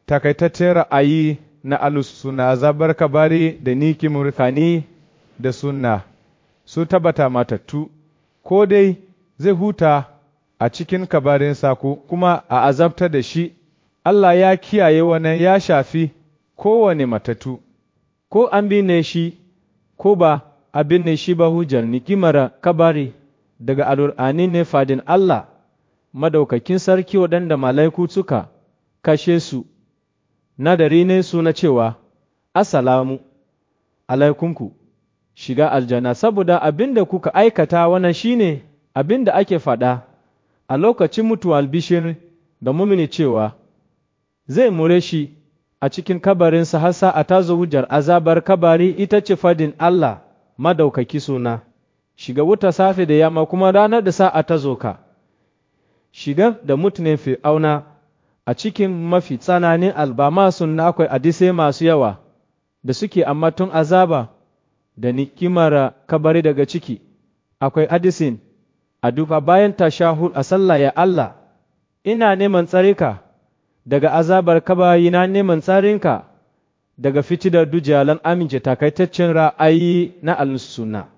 takaitaccen ra'ayi na alusuna zabar kabari da niki murkani da sunna su tabbata matattu ko dai zai huta a cikin kabarinsa ko kuma a azabta da shi Allah ya kiyaye wannan ya shafi kowane matatu ko an binne shi ko ba a binne shi ba hujjar nikimar kabari daga alur'ani ne fadin Allah madaukakin sarki waɗanda mala'iku suka kashe su nadari ne su na cewa assalamu alaikunku shiga aljanna saboda abin da kuka aikata wannan shine abin da ake faɗa a lokacin mutuwa albishir da mumini cewa zai mure shi a cikin kabarinsa har sa'a ta zo hujjar azabar kabari ita ce fadin Allah madaukaki suna shiga wuta safe da yamma kuma ranar da sa'a ta zo ka shiga da mutumin fir'auna a cikin mafi tsananin albama sun akwai hadisai masu yawa da suke ammatun azaba da nikimar kabari daga ciki akwai hadisin a duba bayan tashahud a sallah ya Allah ina neman tsarika daga azabar kabari na neman tsarinka daga fitidar dujalan amince takaitaccen ra'ayi na al-sunna